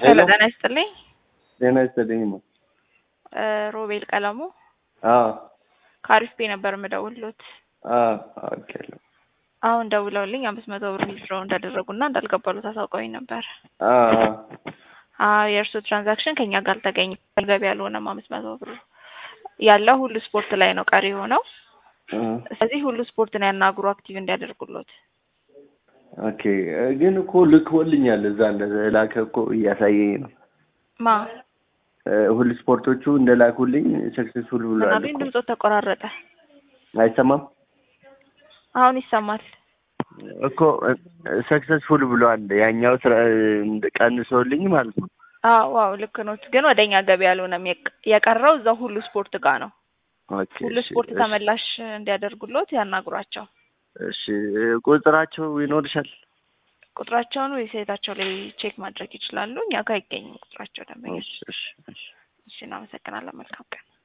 ሄሎ ሄሎ ጤና ይስጥልኝ። ጤና ይስጥልኝ። ማ እ ሮቤል ቀለሙ አዎ ከአሪፍ ቤ ነበር የምደውልሎት። አዎ አውቄያለሁ። አሁን ደውለውልኝ አምስት መቶ ብር ዊዝድሮው እንዳደረጉና እንዳልገባሉት አሳውቀውኝ ነበር። አዎ አዎ አዎ የእርሱ ትራንዛክሽን ከኛ ጋር አልተገኘም። ገቢ ያልሆነም አምስት መቶ ብር ያለው ሁሉ ስፖርት ላይ ነው ቀሪ የሆነው። እ ስለዚህ ሁሉ ስፖርትን ያናግሩ አክቲቭ እንዲያደርጉሎት። ኦኬ ግን እኮ ልኮልኛል እዛ እንደላከ እኮ እያሳየኝ ነው። ማ እ ሁሉ ስፖርቶቹ እንደላኩልኝ ሰክሰስፉል ብሏል ምናሉኝ እኮ። ድምፆት ተቆራረጠ። አይሰማም አሁን ይሰማል። እኮ ሰክሰስፉል ብሏል። ያኛው ስራ ቀንሶልኝ ማለት ነው። አዎ አዎ ልክ ኖት። ግን ወደ እኛ ገቢ ያልሆነም የቀ- የቀረው እዛው ሁሉ ስፖርት ጋር ነው። ኦኬ ሁሉ እሺ፣ ስፖርት እሺ፣ ተመላሽ እንዲያደርጉሎት ያናግሯቸው። እሺ ቁጥራቸው ይኖርሻል? ቁጥራቸውን ዌብሳይታቸው ላይ ቼክ ማድረግ ይችላሉ። እኛ ጋር አይገኝም ቁጥራቸው ደንበኞች። እሺ፣ እሺ፣ እሺ። እሺ እናመሰግናለን። መልካም ቀን።